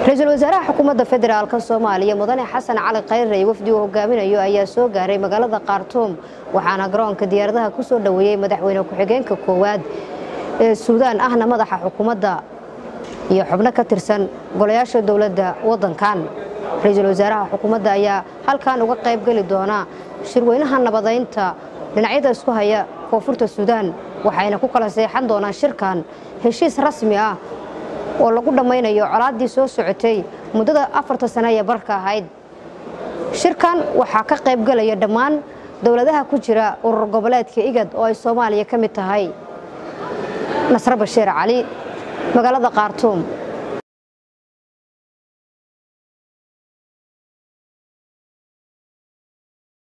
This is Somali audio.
ra-iisul wasaaraha xukuumadda federaalk soomaaliya mudane xasan cali khayre iyo wafdi uu hogaaminayo ayaa soo gaaray magaalada khartuum waxaana garoonka diyaaradaha ku soo dhoweeyey madaxweyne ku-xigeenka koowaad ee suudaan ahna madaxa xukuumadda iyo xubno ka tirsan golayaasha dowladda waddankan ra-iisul wasaaraha xukuumadda ayaa halkan uga qayb geli doona shirweynaha nabadaynta dhinacyada isku haya koonfurta suudaan waxayna ku kala seexan doonaan shirkan heshiis rasmi ah oo lagu dhammaynayo colaaddii soo socotay muddada afarta sane ee barka ahayd shirkan waxaa ka qayb galaya dhammaan dowladaha ku jira urur goboleedka igad oo ay soomaaliya ka mid tahay nasre bashiir cali magaalada khartuum